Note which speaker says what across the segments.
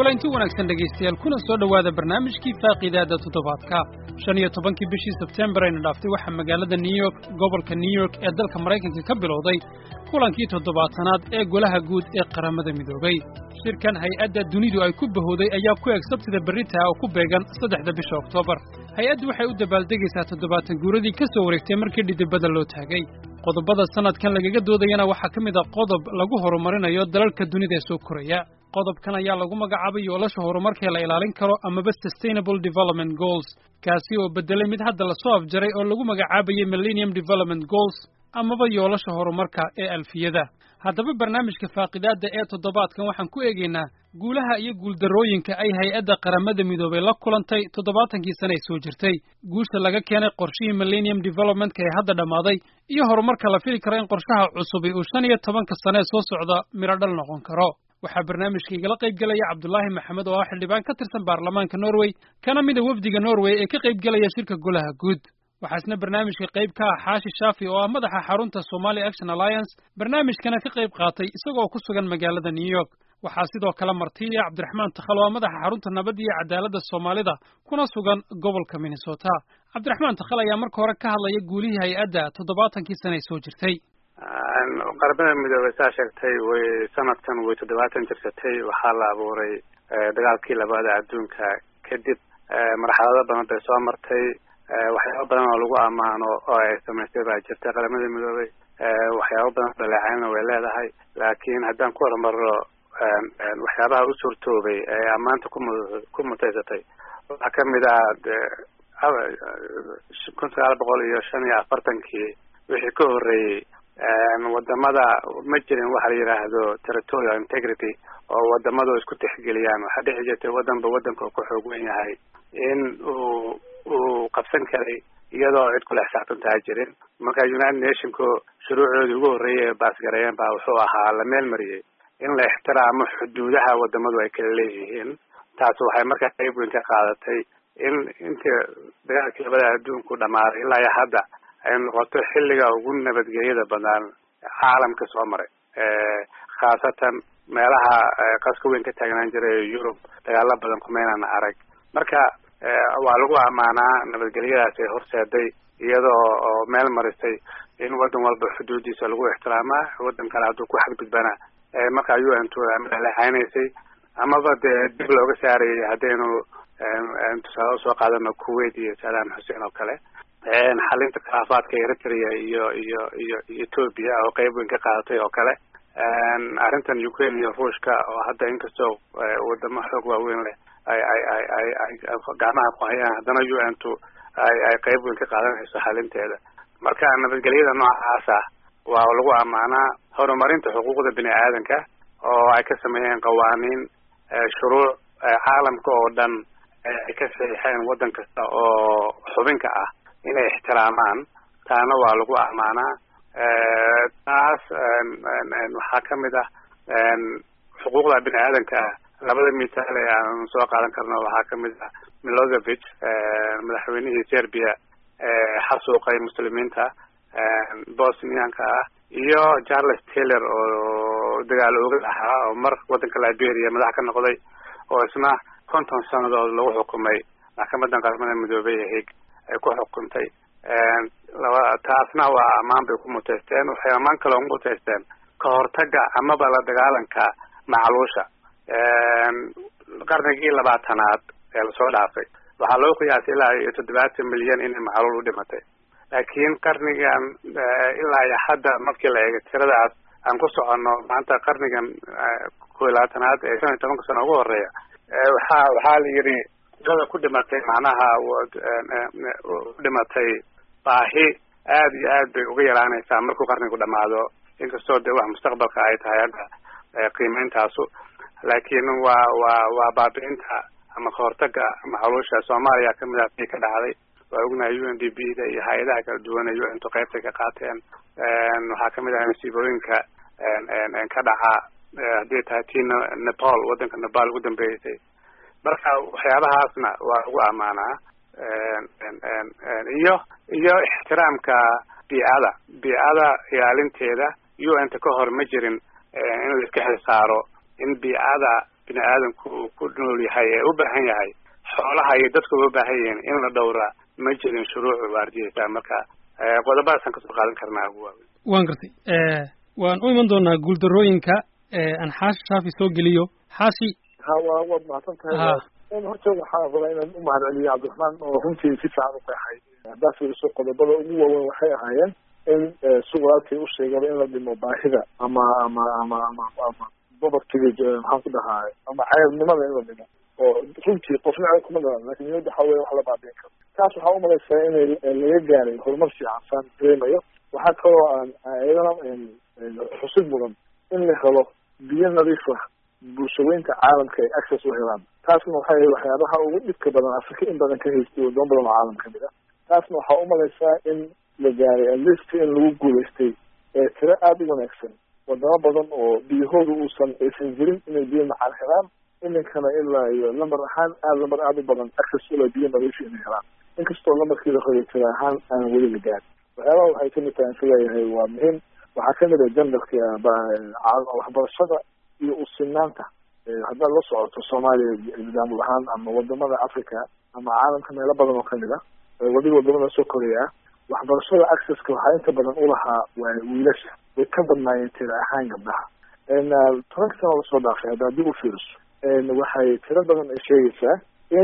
Speaker 1: kulanti wanaagsan dhegaystayaal kuna soo dhowaada barnaamijkii faaqiidaada toddobaadka shan iyo tobankii bishii sebtembar ayna dhaaftay waxaa magaalada new york gobolka new york ee dalka maraykanka ka bilowday kulankii toddobaatanaad ee golaha guud ee qaramada midoobay shirkan hay-adda dunidu ay ku bahowday ayaa ku eg sabtida berritaa oo ku beegan saddexda bisha oktoobar hay-addu waxay u dabaaldegaysaa toddobaatan guuradii ka soo wareegtay markii dhidibada loo taagay qodobada sannadkan lagaga doodayana waxaa ka mid a qodob lagu horumarinayo dalalka dunida ee soo koraya qodobkan ayaa lagu magacaabay yoolasha horumarkee la ilaalin karo amaba sustainable development goals kaasi oo beddelay mid hadda lasoo afjaray oo lagu magacaabayay millennium development goals amaba yoolasha horumarka ee alfiyada haddaba barnaamijka faaqidaadda ee toddobaadkan waxaan ku eegaynaa guulaha iyo guuldarrooyinka ay hay-adda qaramada midoobay la kulantay toddobaatankii sane ay soo jirtay guusha laga keenay qorshihii millennium developmentka ee hadda dhammaaday iyo horumarka la fili karo in qorshaha cusubi uu shan iyo tobanka sane ee soo socda midho dhal noqon karo waxaa barnaamijka igala qayb gelaya cabdulaahi maxamed oo ah xildhibaan ka tirsan baarlamaanka norway kana mida wefdiga norway ee ka qayb gelaya shirka golaha guud waxaa isna barnaamijka qayb ka ah xaashi shaafi oo ah madaxa xarunta somali action alliance barnaamijkana ka qayb qaatay isagoo ku sugan magaalada new york waxaa sidoo kale martiya cabdiraxmaan takhal oo ah madaxa xarunta nabadda iyo cadaaladda soomaalida kuna sugan gobolka minnesota cabdiraxmaan takhal ayaa marka hore ka hadlaya guulihii hay-adda toddobaatankii sane ay soo jirtay
Speaker 2: qaramada midoobey saa sheegtay way sanadkan way toddobaatan jirsatay waxaa la abuuray dagaalkii labaada adduunka kadib marxalado badan bay soo martay waxyaaba badan oo lagu ammaano oo ay samaystay baa jirta qaramada midoobey waxyaaba badan dhaleecaynna way leedahay laakiin haddaan ku horumaro waxyaabaha u suurtoobay ee ammaanta kumu ku mutaysatay waxaa kamid ah kun sagaal boqol iyo shan iyo afartankii wixii ka horreeyey wadamada ma jirin waxa la yidhaahdo territorial integrity oo wadamadu isku tixgeliyaan waxaa dhici jirtay wadanba wadanka ku xoog wen yahay in uu uu qabsan karay iyadoo cid kula xisaabtantaa jirin marka united nationku shuruucoodii ugu horreeyay ee baasgareeyeen baa wuxuu ahaa la meel mariyey in la ixtiraamo xuduudaha wadamadu ay kala leeyihiin taas waxay markaa qayb weyn ka qaadatay in intii dagaalkii labada adduunku dhamaaday ilaa iyo hadda ay noqoto xilliga ugu nabadgelyada badan caalamka soo maray khaasatan meelaha qaska weyn ka taagnaan jiray yurub dagaalo badan kumaynaan arag marka waa lagu ammaanaa nabadgelyadaas ay horseeday iyadoo oo meel marisay in wadan walba xuduudiisa lagu ixtiraamaa wadan kale hadduu ku xadgudbana markaa u n leexaynaysay amaba dee dib looga saarayay haddaynu tusaale usoo qaadano kuwait iyo saddam xuseen oo kale xalinta khilaafaadka eritrea iyo iyo iyo ethoopia oo qeyb weyn ka qaadatay oo kale arrintan ukraine iyo ruushka oo hadda inkastoo wadamo xoog waaweyn leh ay ay ay ay ay gacmaha ku hayaan haddana u n tu ay ay qeyb weyn ka qaadanayso xalinteeda marka nabadgelyada noocaas ah waa lagu ammaanaa horumarinta xuquuqda bini aadanka oo ay ka sameeyeen qawaaniin shuruuc caalamka oo dhan ay ka saxiixeen waddan kasta oo xubinka ah inay ixtiraamaan taana waa lagu ammaanaa taas waxaa kamid ah xuquuqda bini aadanka ah labada mithaal ee aan soo qaadan karno waxaa kamid ah milosevic madaxweynihii serbia xasuuqay muslimiinta bosnianka ah iyo charles taylor oo dagaal oogad ahaa oo mar waddanka liberia madax ka noqday oo isna konton sanadood lagu xukumay maxkamadan qaramada midoobey ee hig ay ku xukuntay laba taasna waa ammaan bay ku muteysteen waxay ammaan kaloo ku muteysteen ka hortaga amaba la dagaalanka macluusha qarnigii labaatanaad ee lasoo dhaafay waxaa loo qiyaasay ilaa iyo toddobaatan milyan inay macluul u dhimatay laakiin qarnigan ilaa iyo hadda markii la eegay tiradaas aan ku soconno maanta qarnigan kow iyo labaatanaad ee shan iyo tobanka sano ugu horeeya waxaa waxaa la yidhi tirada ku dhimatay macnaha dhimatay baahi aad iyo aad bay uga yaraanaysaa markuu qarnigu dhamaado inkastoo dee wax mustaqbalka ay tahay hadda qiimeyntaasu laakiin waa waa waa baabi'inta ama kahortaga macluusha soomaaliya kamid ah ii ka dhacday waa ognahay u n d b da iyo hay-adaha kala duwan ee u n tu qeybtay ka qaateen waxaa kamid ah masiibooyinka ka dhaca haddii tahay tii nepal waddanka nepal ugu dambeysay marka waxyaabahaasna waa lagu ammaanaa iyo iyo ixtiraamka biicada biicada ilaalinteeda u n ta ka hor ma jirin in la iska xil saaro in biicada bini aadamku uu ku nool yahay ee u baahan yahay xoolaha iyo dadku uga baahan yihiin in la dhowraa ma jirin shuruucu waardiyeysaa marka qodobadaasaan kasoo qaadan karnaa ugu waaweyn
Speaker 1: waan gartay waan u iman doonaa guuldarooyinka aan xaashi shaafi soo geliyo xaashi
Speaker 3: ha wa waad mahadsan tahay horta waxaa rabaa inaan u mahad celiyo cabdiraxmaan oo runtii si fiican u qeexay haddaad fiiriso qodobada ugu waaweyn waxay ahaayeen in si walaalkay u sheegaba in la dhimo baahida ama ama ama ama ama bobartiga maxaan ku dhahaa ama ceebnimada in la dhimo oo runtii qofna ceeb kuma dhalan lakin niyadda waxaa weya wax la baabiin karo taas waxaa umalaysaa inay laga gaaray horumar fiican saan dareemayo waxaa kaloo aan iyadana xusid mudan in la helo biyo nadiif ah bulshaweynta caalamka ay access u helaan taasna waxay waxyaabaha ugu dhibka badan afrika in badan ka haystay wadamo badan oo caalam kamid ah taasna waxaa umalaysaa in la gaaray atleast in lagu guulaystay ee tiro aada u wanaagsan wadamo badan oo biyahooda uusan aysan jirin inay biyo macaan helaan iminkana ilaa iyo lambar ahaan aada lambar aada u badan access ula biyo nadiifa inay helaan inkastoo lambarkiida hore tiro ahaan aan weli la gaarin waxyaabaha waxay kamid tahay isleeyahay waa muhiim waxaa kamid ah jandarka waxbarashada iyo usinaanta haddaad la socoto soomaaliya nidaamul ahaan ama wadamada africa ama caalamka meelo badan oo kamid ah wadiga wadamada soo koreya ah waxbarashada accesska waxaa inta badan ulahaa waa wiilasha way ka badnaayeen tira ahaan gabdhaha tobanka sano lasoo dhaafay haddaad dib u fiiriso waxay tiro badan ay sheegaysaa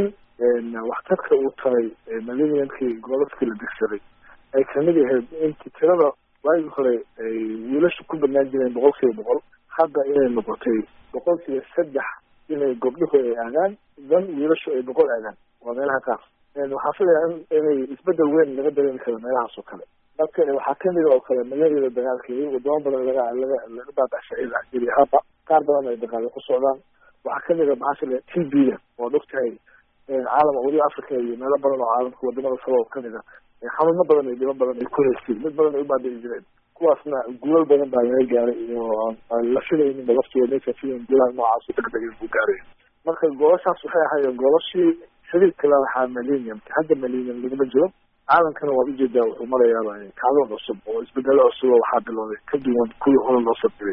Speaker 3: in waxtarka uu taray millenniumkii goobadkii la degsaday ay kamid ahayd inti tirada waagii hore ay wiilasha ku badnaan jireen boqol kiiba boqol hadda inay noqotay boqol kiiba saddex inay gobdhuhu ay aadaan dan wiilashu ay boqol aadaan waa meelaha qaar waxaa filaya in inay isbedel weyn laga dareemi karo meelahaas oo kale marka waxaa kamid oo kale magadeeda dagaalkeedi wadamo badan laga laga laga baabashay haba qaar badan ay dagaalo ku socdaan waxaa kamid a maxaa t b da oo dhogtahay caalam weliba africa iyo meelo badan oo caalamka wadamada kale oo kamid a xanuuno badan iyo dhibo badan ay ku haysteen mid badan ay u baabi'i jireen kuwaasna guulal badan baa laga gaaray iyo la filayninba laftooda maysa filayn guulaha noocaas degdeg inuu gaaray marka goolashaas waxay ahaayeen goolashii xiriirka la lahaa millennium hadda millennium laguma jiro caalamkana waad ujeedaa wuxuu marayaaba kacdoon cusub oo isbedelo cusub oo waxaa bilowday ka duwan kuwii hore loo sabdiray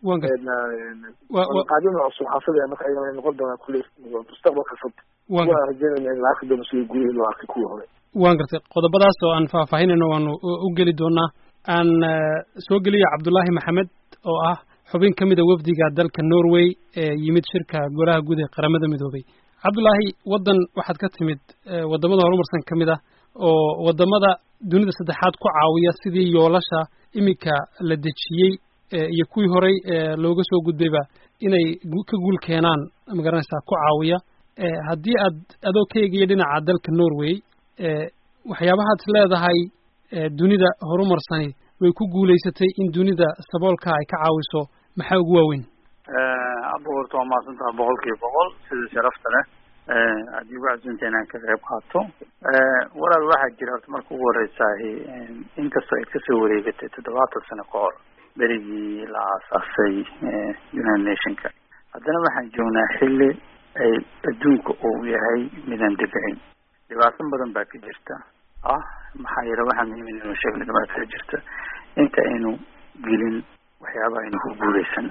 Speaker 3: qaadina cusub waxaa filaya marka ayagana noqon doonaa kulli mustaqbalka fog waan rajeynayna in la arki doono sidii guulihii loo arkay kuwii hore
Speaker 1: waan gartay qodobadaas oo aan faahfaahinayno waanu u geli doonaa aan soo geliya cabdullaahi maxamed oo ah xubin ka mida wafdiga dalka norway ee yimid shirka golaha guud ee qaramada midoobay cabdullaahi waddan waxaad ka timid waddamada horumarsan ka mid ah oo waddamada dunida saddexaad ku caawiya sidii yoolasha iminka la dejiyey iyo kuwii horey looga soo gudbayba inay ka guul keenaan magaranaysaa ku caawiya haddii aad adoo ka eegaya dhinaca dalka norway waxyaabahaad is leedahay dunida horumarsani way ku guulaysatay in dunida saboolka ay ka caawiso maxaa ugu waaweyn
Speaker 4: abuurta waa mahadsantaha boqol kiiba boqol sida sharafta leh haddii ugu casuunta inaan ka qayb qaato walaal waxaa jira horta marka ugu horeysaah inkastoo ay kasoo wareegatay toddobaatan sano ka hor berigii la aasaasay united nationka haddana waxaan joognaa xilli ay adduunka uu yahay midaan degicin dhibaato badan baa ka jirta ah maxaa yeele waxaa muhiim inaynu sheegno dhibaatada jirta inta aynu gelin waxyaabaha aynu ku guuleysan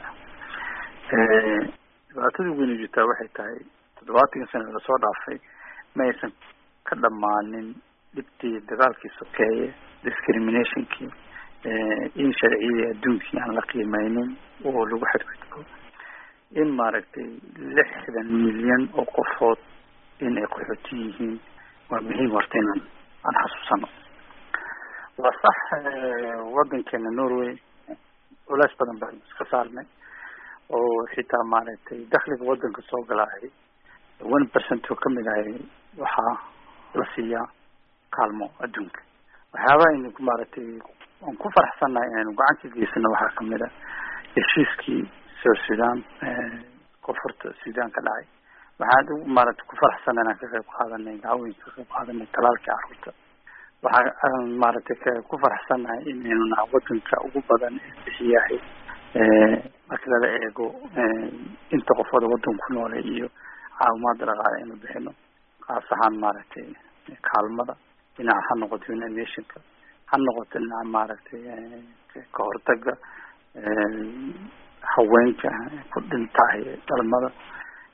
Speaker 4: dhibaatada ugu weynu jirtaa waxay tahay toddobaatankii sana lasoo dhaafay ma aysan ka dhammaanin dhibtii dagaalkii sokeeye discriminationkii in sharciyadii adduunkii aan la qiimeynin oo lagu xadgudbo in maaragtay lixdan milyan oo qofood in ay qaxooti yihiin waa muhiim horta inaan aan xasuusano waa sax waddankeena norway culays badan baan iska saarnay oo xitaa maaragtay dakliga waddanka soo galaahay one percent oo kamid ahay waxaa la siiyaa kaalmo adduunka waxyaabaha aynu maaragtay aan ku faraxsannahay inaynu gacan ka geysano waxaa kamid a heshiiskii south sudan koonfurta sudan ka dhacay waxaan maaragtay ku faraxsannahay inaan ka qayb qaadanay dacwooyinka ka qayb qaadanay talaalkii carruurta waxa aan maaragtay ku faraxsannahay inaynu naha waddanka ugu badan ee bixiyahay marka lala eego inta qofooda waddanka ku noolay iyo caawimaada dhaqaale aynu bixino kaas ahaan maaragtay kaalmada dhinaca ha noqoto united nationka ha noqoto dhinaca maaragtay ka hortaga haweenka ku dhintahay dhalmada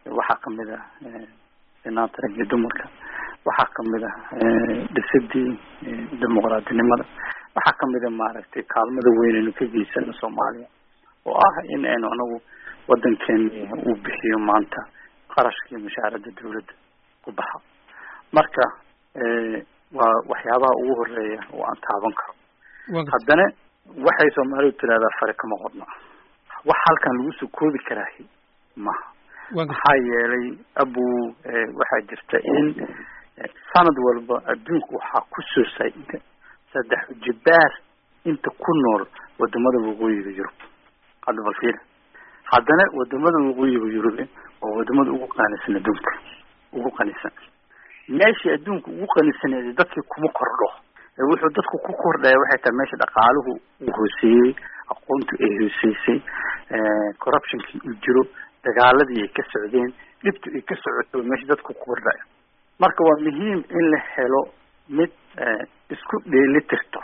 Speaker 4: waxaa kamid ah sinaanta rag iyo dumarka waxaa kamid ah dhisidii dimuqraadinimada waxaa kamid a maaragtay kaalmada weyn aynu ka geysano soomaaliya oo ah in aynu anagu wadankeeni uu bixiyo maanta qarashkii mushaarada dawladda ku baxa marka waa waxyaabaha ugu horeeya oo aan taaban karo haddana waxay soomaalidu tirahdaa fare kama qodna wax halkan lagu soo koobi karaahi maha maxaa yeelay abu waxaa jirta in sanad walba adduunka waxaa kusoo saa-ida saddex jibaar inta ku nool wadamada waqooyiga yurub hadda bal fiir haddana wadamada waqooyiga yurube waa wadamada ugu qanisan adduunka ugu qanisan meeshii adduunka ugu qanisaneeda dadkii kuma kordho wuxuu dadku ku kordhaya waxay tahay meesha dhaqaaluhu uu hooseeyey aqoontu ay hooseysay corruptionkii uu jiro dagaaladii ay ka socdeen dhibtu ay ka socoto meesha dadku ku kordhaya marka waa muhiim in la helo mid isku dheelitirta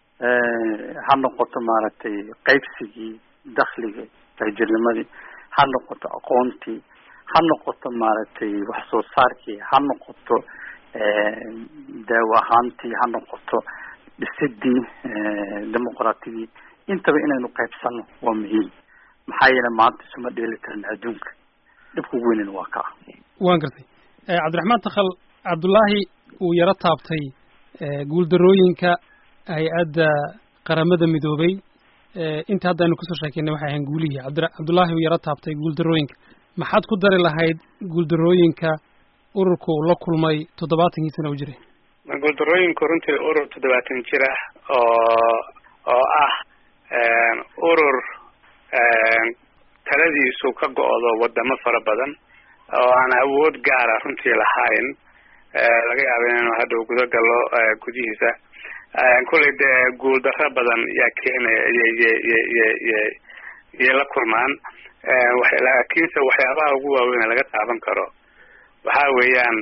Speaker 4: ha noqoto maaragtay qaybsigii dakliga taajirnimadii ha noqoto aqoontii ha noqoto maaragtay wax soo saarkii ha noqoto daawo ahaantii ha noqoto dhisidii dimuqraatidii intaba inaynu qaybsano waa muhiim maxaa yeele maanta isuma dheeli karna adduunka dhibka ugu weynana waa kaa
Speaker 1: waan gartay cabdiraxmaan takhal cabdullaahi uu yaro taabtay guuldarooyinka hay-adda qaramada midoobay inta hadda aynu kusoo sheekeynay waxay ahayn guulihii cabdi cabdullaahi uu yaro taabtay guuldarooyinka maxaad ku dari lahayd guuldarooyinka ururka uu la kulmay toddobaatankii sana u jiray
Speaker 2: guuldarooyinku runtii urur toddobaatan jir ah oo oo ah urur taladiisu ka go-do wadamo fara badan oo aan awood gaara runtii lahayn laga yaaba inaynu hadhow guda galo gudihiisa kullay dee guuldarro badan yaa keenaya yyyyyyyay la kulmaan laakiinse waxyaabaha ugu waaweyn laga taaban karo waxa weeyaan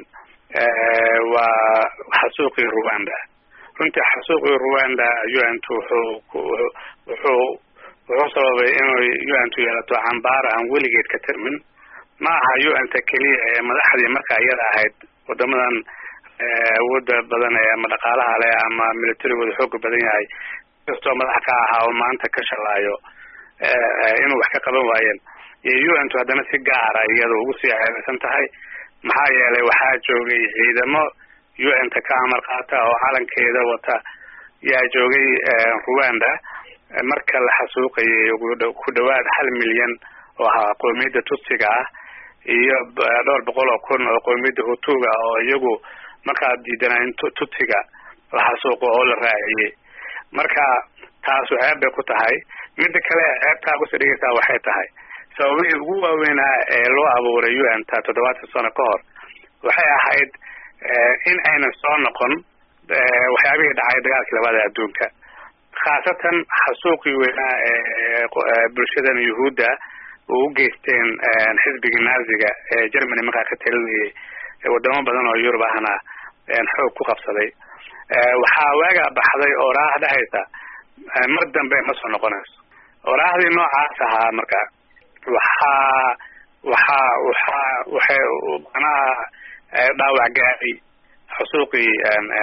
Speaker 2: waa xasuuqii rwanda runtii xasuuqii rwanda unt wuxuu wuxuu wuxuu sababay inuu unt yeelato cambaar aan weligeed ka tirmin ma aha unt keliya ee madaxdii marka iyada ahayd wadamadan awooda badan ee ama dhaqaalaha leh ama militarigooda xooga badan yahay kastoo madax ka ahaa oo maanta ka shalaayo inuu wax ka qaban waayeen iyo unt haddana si gaara iyada ugu sii ceebaysan tahay maxaa yeelay waxaa joogay ciidamo unt ka amar qaata oo calankeeda wata yaa joogay rwanda marka la xasuuqayay ku dhawaad hal milyan oo ahaa qoomiyadda tutsiga ah iyo dhowr boqol oo kun oo qoomiyadda hutuga oo iyagu markaa diidanaa in tutsiga la xasuuqo oo la raaciyey marka taasu ceeb bay ku tahay midda kale ceebtaa kusii dhigaysaa waxay tahay sababihii ugu waaweynaa ee loo abuuray unt toddobaatan sano ka hor waxay ahayd in aynan soo noqon waxyaabihii dhacay dagaalkii labaada adduunka khaasatan xasuuqii weynaa ee bulshadan yuhuudda oo u geysteen xisbigii naaziga ee germany markaa ka talinayay wadamo badan oo yurub ahna xoog ku qabsaday waxaa waagaa baxday oo raah dhehaysa mar dambe ma soo noqonayso oo raahdii noocaas ahaa marka waxaa waxaa waxaa waxay manaha dhaawac gaadhay xusuuqii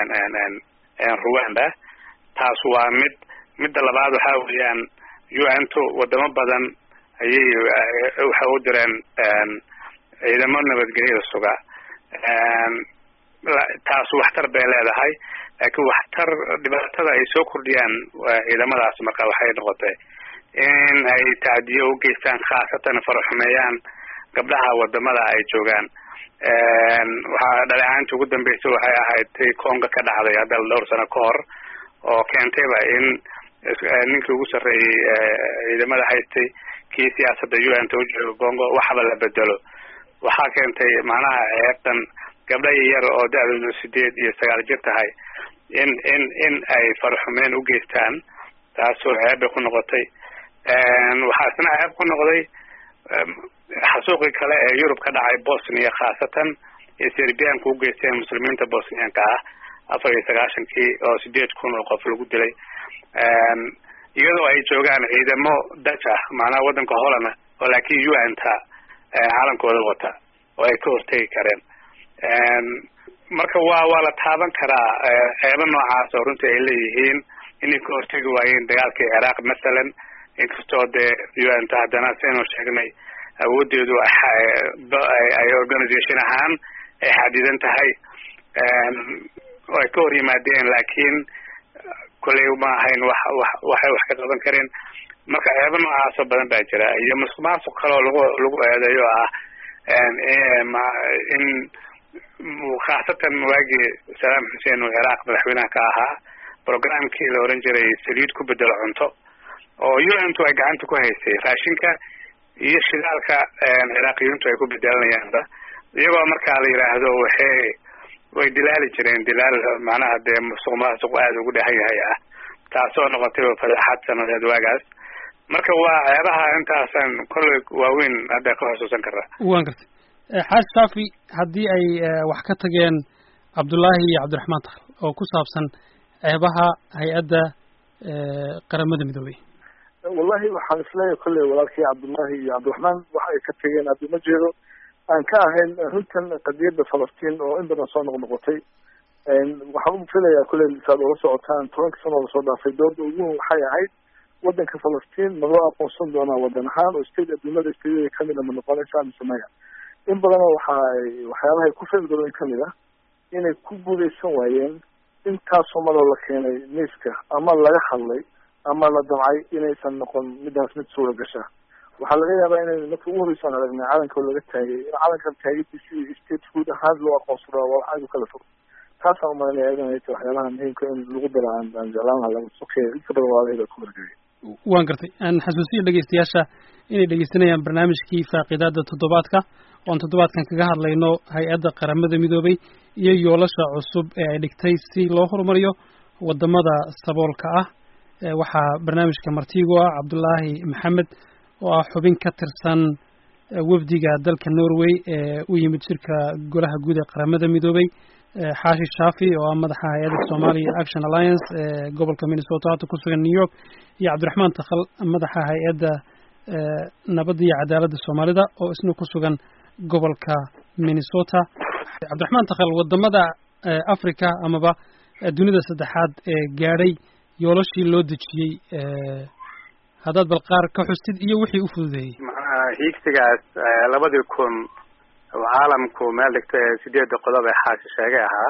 Speaker 2: rwanda taas waa mid midda labaad waxaa weeyaan unto wadamo badan ayay waxay u direen ciidamo nabadgelyada suga taas waxtar bay leedahay laakiin waxtar dhibaatada ay soo kordhiyaan ciidamadaas marka waxay noqotay in ay tacdiyo u geystaan khaasatan faraxumeeyaan gabdhaha wadamada ay joogaan waxaa dhaleecaantii ugu dambeysay waxay ahayd tay conga ka dhacday hadda dhowr sano ka hor oo keentayba in ninkii ugu sarreeyey ciidamada haystay kii siyaasadda unt u jooga congo waxba la bedelo waxaa keentay macnaha ceebtan gabdha yar oo da-doodu sideed iyo sagaal jir tahay in in in ay faraxumeen u geystaan taasoo ceeb bay ku noqotay waxaa isna ceeb ku noqday xasuuqii kale ee yurub ka dhacay bosnia khaasatan iyo serbianka u geysteen muslimiinta bosnianka ah afar iyo sagaashankii oo sideed kun oo qof lagu dilay iyadoo ay joogaan ciidamo daj ah macnaha waddanka holland oo laakiin unta calankooda wata oo ay ka hortegi kareen marka waa waa la taaban karaa ceebo noocaas oo runtii ay leeyihiin inay ka hortegi waayeen dagaalkii ciraaq masalan inkastoo dee u n ta haddana saynu sheegnay awoodeedu ay organisation ahaan ay xadidan tahay oo ay ka hor yimaadeen laakiin kolley ma ahayn wax wax waxay wax ka qaban kareen marka ceebo noocaasoo badan baa jira iyo musuq maasuq kaleo lagu lagu eedeeyo ah in khaasatan waagii salaam xuseen oo ciraaq madaxweynaha ka ahaa programkii la oran jiray saliid ku bedelo cunto oo u n tu ay gacanta ku haysay raashinka iyo shidaalka ciraaqiyiintu ay ku bedelanayaanba iyagoo markaa la yidhaahdo waxay way dilaali jireen dilaal macnaha dee musuq maasuq aada ugu dhahan yahay ah taasoo noqotay fadeexad sanadeed waagaas marka waa ceebaha intaasan kolley waaweyn hadda ka xusuusan karaa
Speaker 1: wan gartay xaaji shaafi haddii ay wax ka tageen cabdullaahi iyo cabdiraxmaan takhl oo ku saabsan ceebaha hay-adda qaramada midoobey
Speaker 3: wallahi waxaan isleeyahay kolley walaalkii cabdullaahi iyo cabdiraxmaan waxa ay ka tegeen adduma jeedo aan ka ahayn runtan qadiyadda falastiin oo in badan soo noqnoqotay waxaan u filayaa kolley saad ula socotaan tobanka sano lasoo dhaafay dooda ugu waxay ahayd wadanka falastiin ma loo aqoonsan doonaa wadan ahaan oo state adduunyada stateyada kamid a ma noqonaysaa mise maya in badanoo waxa ay waxyaabahay ku fadgaloyn kamid ah inay ku guuleysan waayeen intaasoo maloo la keenay miiska ama laga hadlay ama la damcay inaysan noqon midaas mid suura gasha waxaa laga yaabaa inay marka ugu horreysaan aragnay calanka oo laga taagay in calankan taagidii state food ahaan loo aqoonsado waa wax aad u kala fog taasaan umalanaya idan ay tahay waxyaabaha muhiimka in lagu daro aan aan jeclaan laha laga sokeeya inta badan waalahayda ku wargegay
Speaker 1: waan gartay aan xasuusiya dhegeystayaasha inay dhegeysanayaan barnaamijkii faaqidaada toddobaadka oon toddobaadkan kaga hadlayno hay-adda qaramada midoobay iyo yoolasha cusub ee ay dhigtay si loo horumariyo wadamada saboolka ah waxaa barnaamijka martiigu ah cabdullaahi maxamed oo ah xubin ka tirsan wafdiga dalka norway ee u yimid shirka golaha guud ee qaramada midoobay xaashi shaafi oo ah madaxa hay-adda somalia action alliance ee gobolka minnesota hadda ku sugan new york iyo cabdiraxmaan takhal madaxa hay-adda nabadda iyo cadaaladda soomaalida oo isna ku sugan gobolka minnesota cabdiraxmaan takhal wadamada africa amaba dunida saddexaad ee gaadhay yoolashii loo dejiyey haddaad bal qaar ka xustid iyo wixii u fududeeyey
Speaker 2: macnaha hiigsigaas labadii kun caalamku meel dhigta ee sideedda qodob ee xaashi sheegay ahaa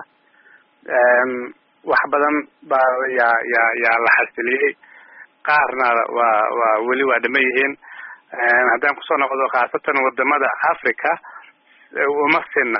Speaker 2: wax badan baa yaa yaa yaa la xasiliyey qaarna waa waa weli waa dhama yihiin haddaan kusoo noqdo khaasatan wadamada africa uma sinna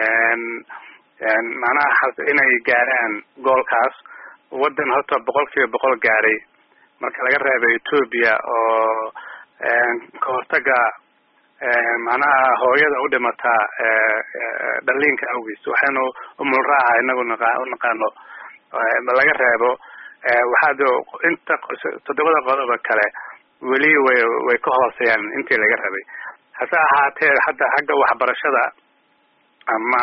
Speaker 2: macnaha inay gaaraan goolkaas wadan horta boqol kiiba boqol gaaray marka laga reebay ethoobia oo ka hortaga macnaha hooyada u dhimataa dhaliinka awgiis waxaynu umulraaca inagu naqa unaqaano laga reebo waxaad inta toddobada qodoba kale weli way way ka hooseeyaan intii laga rabay hase ahaatee hadda xagga waxbarashada ama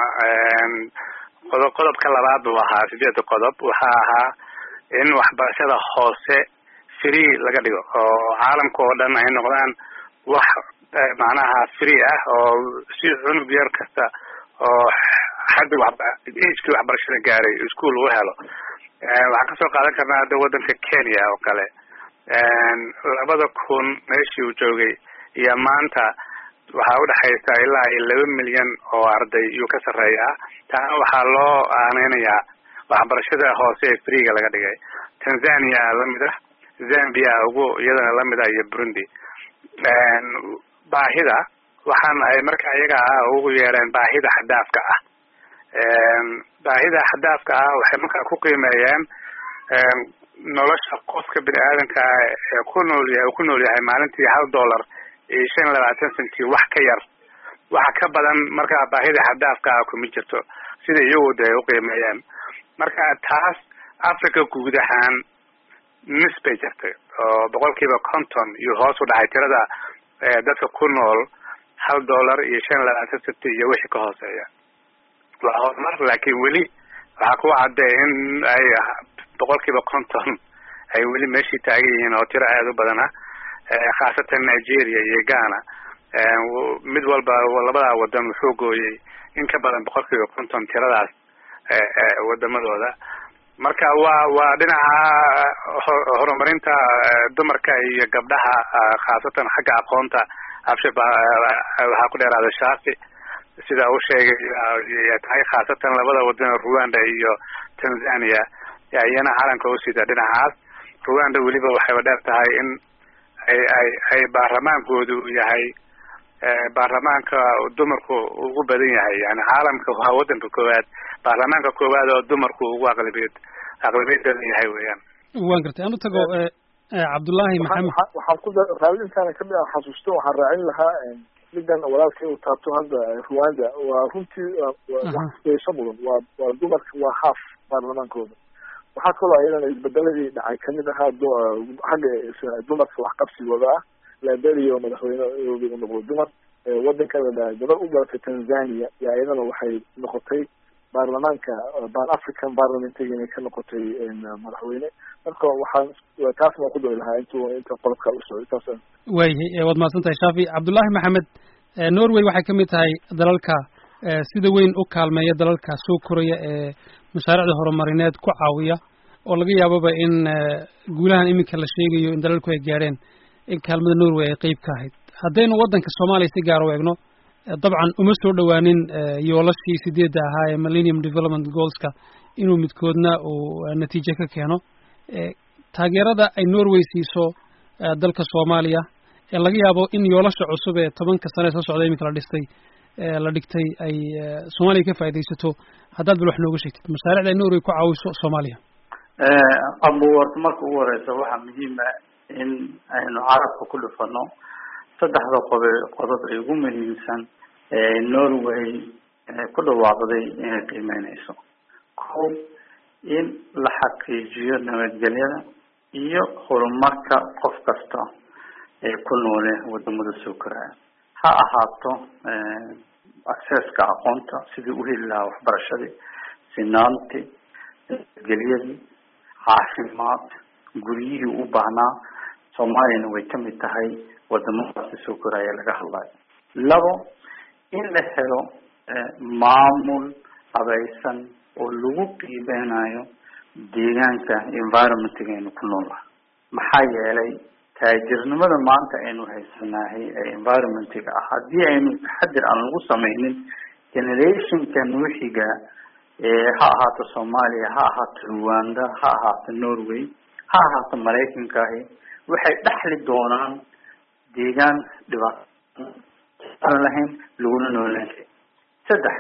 Speaker 2: qodob qodobka labaad buu ahaa sideeda qodob waxaa ahaa in waxbarashada hoose free laga dhigo oo caalamka oo dhan ay noqdaan wax macnaha free ah oo si cunug yar kasta oo xagga wa agekii waxbarashada gaaray ischool uu helo waxaan kasoo qaadan karnaa hadda wadanka kenya oo kale labada kun meeshii uu joogay iyo maanta waxaa udhexaysa ilaa iyo laba milyan oo arday iyuu ka sarreeyaa taana waxaa loo aaneynayaa waxbarashada hoose ee freega laga dhigay tanzania lamid ah zambia ugu iyadana lamid ah iyo burundi baahida waxaan ay marka iyaga ah ugu yeereen baahida xadaafka ah baahida xadaafka ah waxay markaa ku qiimeeyeen nolosha qofka bini aadanka ah ee ku nool yahay uu ku nool yahay maalintii hal dollar iyo shan iyo labaatan centi wax ka yar waxa ka badan markaa baahida xadaafka ah kuma jirto sida iyagu de ay uqiimeeyeen marka taas africa guud ahaan nis bay jirtay oo boqol kiiba conton iyo hoos u dhacay tirada dadka ku nool hal dollar iyo shan iyo labaatan centi iyo wixii ka hooseeya waa horumar laakiin weli waxaa ku cadday in ay boqol kiiba conton ay weli meeshii taagan yihiin oo tiro aada u badan ah khaasatan nigeria iyo ghana mid walba labadaa wadan wuxuu gooyey in ka badan boqol kiiba konton tiradaas wadamadooda marka waa waa dhinaca horumarinta dumarka iyo gabdhaha khaasatan xagga aqoonta abshe waxaa ku dheeraada shaafi sida uu sheegay tahay khaasatan labada wadan rwanda iyo tanzania iyana calanka usida dhinacaas rwanda weliba waxayba dheer tahay in ay ay ay baarlamaankoodu yahay baarlamaanka dumarku ugu badan yahay yani caalamka waa wadanka koowaad baarlamaanka koowaad oo dumarku ugu aqlabiyad aqlabiyad badan yahay weeyaan
Speaker 1: waan gartay aan u tago cabdullaahi maxamed
Speaker 3: waxaan ku raali intaana kamid ah xasuusto waxaan raacin lahaa midan walaalkay uu taabto hadda rwanda waa runtii waxyeesho mudan waa waa dumarka waa haaf baarlamaankooda waxaa kaloo ayadana isbedeladii dhacay kamid ahaa xagga dumarka waxqabsigooda ah liberia oo madaxweyne u noqdo dumar wadanka la dhahay gabar u dhalatay tanzania iyo ayadana waxay noqotay baarlamaanka ban african parliamentga inay ka noqotay madaxweyne marka waxaan taas baan ku doi lahaa intu inta qodobka usocday taas
Speaker 1: waayahay waad mahadsan tahay shafi cabdullaahi maxamed norway waxay kamid tahay dalalka sida weyn u kaalmeeya dalalka soo koraya ee mashaariicda horumarineed ku caawiya oo laga yaababa in guulahan iminka la sheegayo in dalalku ay gaadheen in kaalmada norway ay qeyb ka ahayd haddaynu waddanka soomaaliya si gaar u eegno dabcan uma soo dhowaanin yoolashii sideedda ahaa ee millennium development goalska inuu midkoodna uu natiijo ka keeno taageerada ay norway siiso dalka soomaaliya ee laga yaabo in yoolasha cusub ee tobanka sane soo socda iminka la dhistay la dhigtay ay soomaaliya ka faaidaysato haddaad bal wax nooga sheegtid mashaariicda ay norway ku caawiso soomaaliya
Speaker 4: abuwarta marka ugu horeysa waxaa muhiima in aynu carabka ku dhufano saddexda qobe qodob ay ugu muhiimsan ee norway ku dhawaaqday inay qiimeyneyso ko in la xaqiijiyo nabadgelyada iyo horumarka qof kasta ee ku noole wadamada soo koraya ha ahaato accesska aqoonta sidii uheli lahaa waxbarashadii sinaanti nabadgelyadii caafimaad guryihii u baahnaa soomaaliyana way kamid tahay wadamadaasi soo koraya laga hadlayo labo in la helo maamul habaysan oo lagu qiimeynayo deegaanka environmentgaynu ku noolnahay maxaa yeelay taajirnimada maanta aynu haysanahay ee environmentga ah haddii aynu taxadir aan lagu sameynin generationka nuuxiga ha ahaato soomaaliya ha ahaato rwanda ha ahaato norway ha ahaato maraykankaahi waxay dhexli doonaan deegaan dhibaato aan lahayn laguna noolaan karin saddex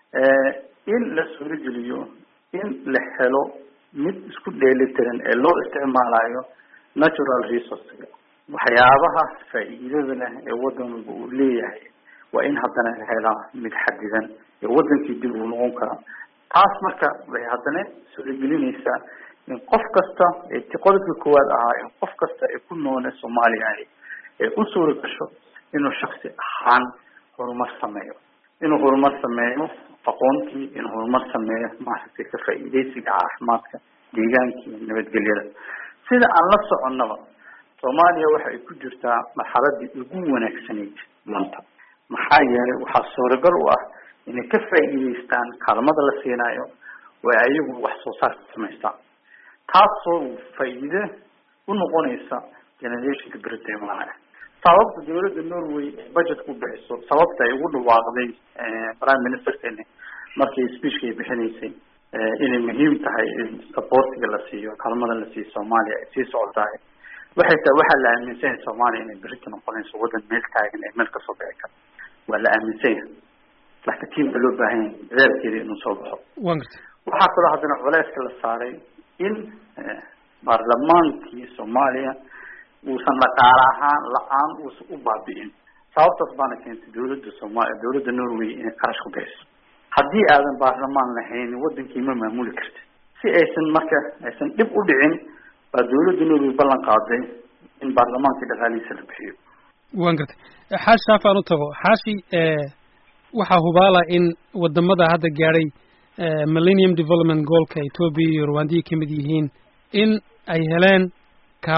Speaker 4: in la suurogeliyo in la helo mid isku dheelitiran ee loo isticmaalayo natural resourcega waxyaabaha faa'iidada leh ee wadanba uu leeyahay waa in haddana la helaa mid xadidan ee wadankii dib uu noqon karaa taas marka way haddana suuragelinaysaa in qof kasta ee qodobka koowaad ahaa in qof kasta ee ku noole soomaaliya ahi ee u suura gasho inuu shaksi ahaan horumar sameeyo inuu horumar sameeyo aqoontii inuu horumar sameeyo maaragtay ka faa'iidaysiga caafimaadka deegaankii nabadgelyada sida aan la soconnaba soomaaliya waxa ay ku jirtaa marxaladii ugu wanaagsanayd maanta maxaa yeelay waxaa suuragal u ah inay ka faa'iidaystaan kaalmada la siinayo oo ayagu wax soo saarka samaystaan taasoo faa'iide u noqonaysa generationka berita imaanaya sababta dawladda norway budget ku bixiso sababta ay ugu dhawaaqday prime ministerkeni markii speechka ay bixinaysay inay muhiim tahay in supportiga la siiyo kaalmada la siiyo soomaaliya ay sii socotahay waxay tahay waxaa la aaminsan yahay soomaaliya inay berita noqonayso wadan meel taagan ee meel kasoo bixi kara waa la aaminsan yahay laakiin tiim baa loo baahan yahay dadaalkeeda inuu soo baxo
Speaker 1: wan gartay
Speaker 4: waxaa kaloo haddana culeyska la saaray in baarlamaankii soomaaliya uusan dhaqaale ahaan la-aan uusan u baabi'in sababtaas baana keentay dawladda soomaaliya dawladda norway inay qarash ku bixiso haddii aadan baarlamaan lahayn wadankii ma maamuli karti si aysan marka aysan dhib u dhicin baa dawladda norway ballan qaaday in baarlamaankii dhaqaalihiisa la bixiyo
Speaker 1: wan gartay xaashi saafaan u tago xaashi waxaa hubaala in wadamada hadda gaadhay millennium development goalka ethoopia iyo rwandiya kamid yihiin in ay heleen kaalmo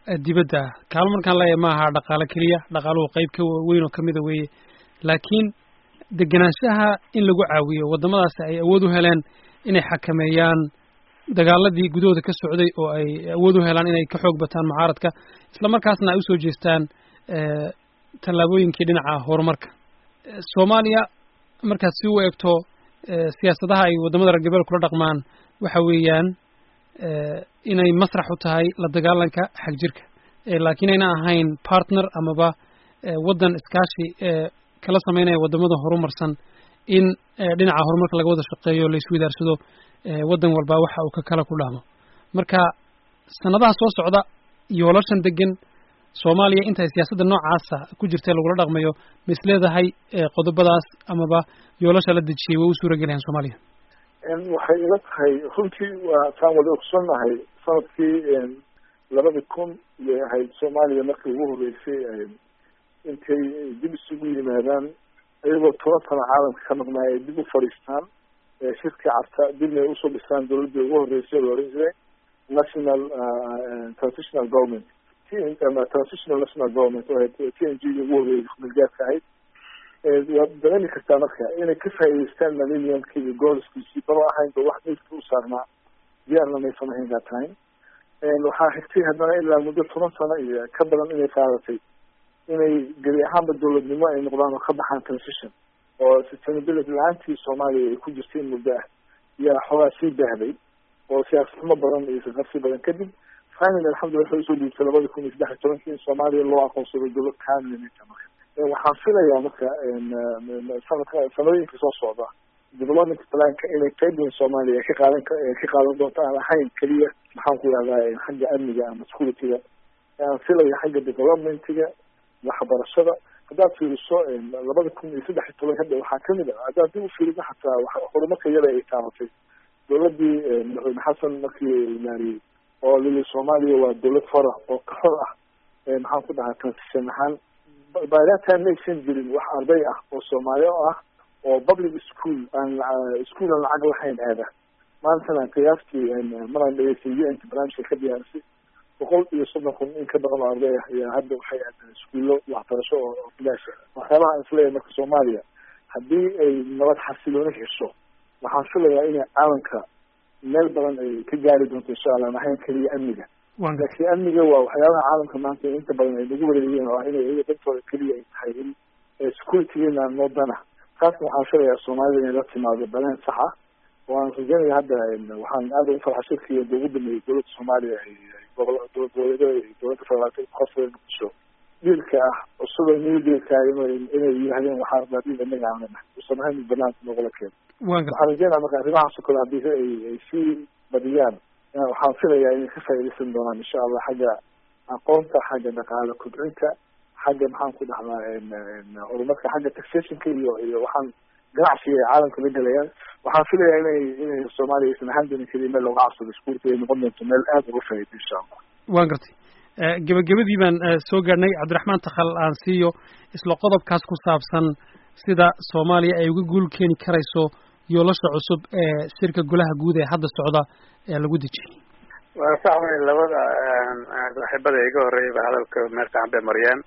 Speaker 1: dibadda ah kaalmo markaan leeyahay ma aha dhaqaale keliya dhaqaaluhu qayb ka weyn oo kamida weeye laakiin degenaanshaha in lagu caawiyo waddamadaasi ay awood u heleen inay xakameeyaan dagaaladii gudahooda ka socday oo ay awood u helaan inay ka xoog bataan mucaaradka isla markaasna ay usoo jeestaan tallaabooyinkii dhinaca horumarka soomaaliya markaad si u eegto siyaasadaha ay waddamada reer galbeed kula dhaqmaan waxa weeyaan inay masrax u tahay la dagaalanka xagjirka laakiin ayna ahayn partner amaba waddan iskaashi kala sameynaya waddamada horumarsan in dhinaca horumarka laga wada shaqeeyo la iswidaarsado waddan walba waxa uu ka kala ku dhahmo marka sanadaha soo socda yoolashan degan soomaaliya intay siyaasadda noocaasa ku jirta lagula dhaqmayo ma is leedahay qodobadaas amaba yoolasha la dejiyey way u suura gelayan soomaaliya
Speaker 3: waxay ila tahay runtii waa saan wada ogsoonnahay sanadkii labada kun iyay ahayd soomaaliya markii ugu horreysay intay dib isugu yimaadaan iyagoo toban sano caalamka ka maqnaay ay dib u fadhiistaan shirkii carta dibna ay usoo dhistaan dawladdii ugu horreysay la oran jiray national transitional government transitional national government oo ahayd t n g ugu horreeyay milgaadka ahayd waad dareemi kartaa marka inay ka faa'iideystaan millenniumkii iyo gooliskiisii baba ahaynba wax meydka u saarnaa diyaarna maysan ahayn that time waxaa xigtay haddana ilaa muddo toban sano iyo ka badan inay qaadatay inay gebi ahaanba dawladnimo ay noqdaan oo ka baxaan transition oo sustainability la-aantii soomaaliya ay ku jirtay in muddo ah yaa xoogaa sii baahday oo siyaasnimo badan iyo saqarsi badan kadib finally alxamdulillah waxay usoo dhiibtay labada kun iyo saddex iyo tobankii in soomaaliya loo aqoonsado dawlad kaamilnita marka waxaan filayaa marka sanadka sanooyinka soo socda development planka inay qayb weyn soomaaliya ka qaadan ka qaadan doonto aan ahayn keliya maxaan ku yihahdaa xagga amniga ama securityga aan filaya xagga developmentiga waxbarashada haddaad fiiriso labada kun iyo saddex iyo toban hadda waxaa kamid ah haddaad dib u fiiriso xataa horumarka yada ay taabatay dawladdii madaxweyne xasan markii imaariyey oo lili soomaaliya waa dawlad fara oo ka xor ah maxaan ku dhahaa transition ahaan by that time maysan jirin wax arday ah oo soomaali ah oo public school aan school aan lacag lahayn aada maantana qiyaastii maraan dhegeystay u n barnaamijka ka diyaarisay boqol iyo soddon kun in ka badan oo arday ah ayaa hadda waxay aadeen iskuullo waxbarasho oo bilaash waxyaabaha aan isleeyahay marka soomaaliya haddii ay nabad xasilooni hesho waxaan filayaa inay caalamka meel badan ay ka gaari doonto insha allah aan ahayn keliya amniga laakiin amniga waa waxyaabaha caalamka maanta inta badan ay nagu wareegeen oo ah inay iyaga dantooda keliya ay tahay in securitygeena noodana taasna waxaan filayaa soomaalida inay la timaado baleen sax ah oo aan rajeynaya hadda waxaan aada ugu farxa shirkii ugu dambeeyey dowladda soomaaliya gobol dowlad goboleedyada iyo dowladda federaalka kuqasbay muqdisho dhiilka ah cusub new dhiilka inay yidhahdeen waxaa rabaa dhiil inaga aan leenahay usan ahayn banaanka noogula keeno waxaan rajeynaya marka arrimahaas oo kale haddii ay ay sii badiyaan waxaan filayaa inay ka faa'iidaysan doonaan insha allah xagga aqoonta xagga dhaqaale kobcinta xagga maxaan ku dhaxdaa horumarka xagga taxationka iyo iyo waxaan ganacsiga ay caalamka la gelayaan waxaan filayaa inay inay soomaaliya aysan ahaan doonin keliya meel looga cabsado iskuulka ay noqon doonto meel aada uga faa'iido insha allah
Speaker 1: waan gartay gebagabadii baan soo gaadhnay cabdiraxmaan takhal aan siiyo isla qodobkaas ku saabsan sida soomaaliya ay uga guul keeni karayso yoolasha cusub ee shirka golaha guud ee hadda socda ee lagu dejiyey
Speaker 2: waa sax wey labada saaxiibada iga horreeyayba hadalka meel fiican bay mariyeen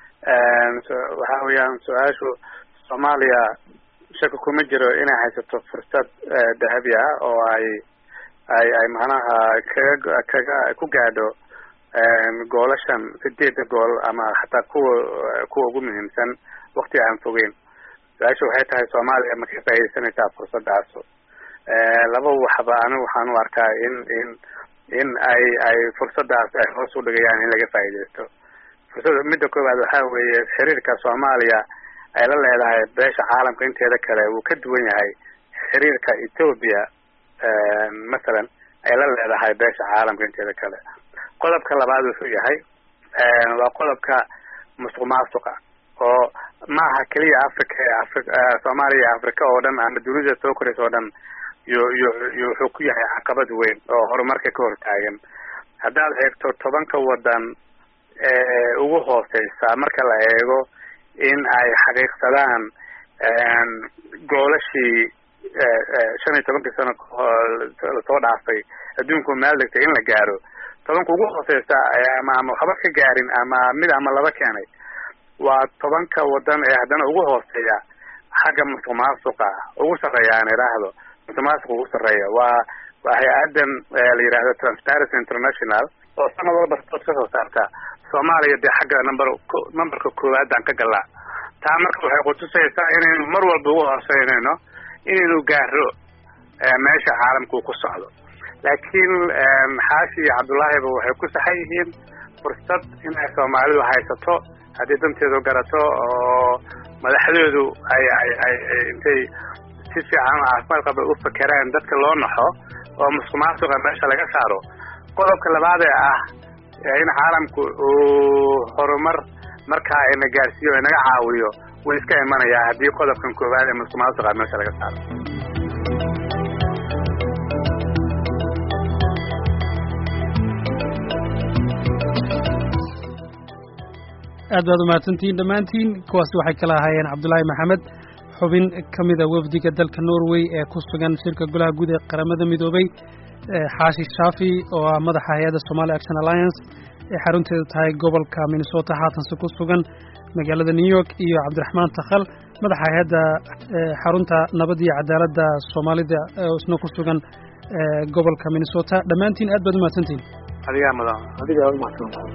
Speaker 2: waxa weeyaan su-aashu soomaaliya shaka kuma jiro inay haysato fursad dahabi ah oo ay ay ay macnaha kaga kaga ku gaadho goolashan sideeda gool ama xataa kuwa kuwa ugu muhiimsan wakti aan fogeyn su-aasha waxay tahay soomaaliya ma ka faaidaysanaysaa fursaddaas laba waxba anigu waxaan u arkaa in in in ay ay fursaddaas ay hoos u dhigayaan in laga faa'iidaysto fursada midda koowaad waxaa weeye xiriirka soomaaliya ay la leedahay beesha caalamka inteeda kale wuu ka duwan yahay xiriirka ethoobia masalan ay la leedahay beesha caalamka inteeda kale qodobka labaad wuxuu yahay waa qodobka musuq maasuqa oo ma aha keliya africa ee afri soomaaliya iyo africa oo dhan ama dunida soo koraysa oo dhan yo yo yo wuxuu ku yahay caqabad weyn oo horumarka ka hortaagan haddaad eegto tobanka wadan ee ugu hooseysa marka la eego in ay xaqiiqsadaan goolashii shan iyo tobankii sano lasoo dhaafay adduunku meel degtay in la gaaro tobanka ugu hooseysa ama ama waxba ka gaarin ama mid ama laba keenay waa tobanka wadan ee haddana ugu hooseeya xagga musuq maasuqa ugu sarreeya aan idhaahdo musuq maasuqa ugu sarreeya waa waa hay-adan la yidhaahdo transparency international oo sanad walba report kasoo saarta soomaaliya dee xagga number numberka koowaad aan ka galnaa taa marka waxay kutusaysaa inaynu mar walba ugu hooseynayno inaynu gaaro meesha caalamka uu ku socdo laakiin xaashi iyo cabdullaahiba waxay ku saxan yihiin fursad inay soomaalidu haysato haddii danteedu garato oo madaxdoodu ay ay ay intay si fiican oo caafimaad qaba u fakeraan dadka loo naxo oo musuq maasuqa meesha laga saaro qodobka labaad ee ah in caalamku uu horumar markaa ina gaarsiiyo inaga caawiyo wuu iska imanayaa haddii qodobkan koowaad ee musuq maasuqa meesha laga saaro
Speaker 1: aad baad umahadsantihiin dhammaantiin kuwaasi waxay kala ahaayeen cabdulaahi maxamed xubin ka mida wafdiga dalka norway ee ku sugan shirka golaha guud ee qaramada midoobay xaashi shaafi oo ah madaxa hay-adda somali action alliance ee xarunteedu tahay gobolka minnesota haatanse ku sugan magaalada new york iyo cabdiraxmaan takhal madaxa hay-adda xarunta nabad iyo cadaaladda soomaalida oo isna ku sugan gobolka minnesota dhammaantiin aad baad umahadsantihiin
Speaker 2: adigaa mudan
Speaker 3: adigaa umahadsan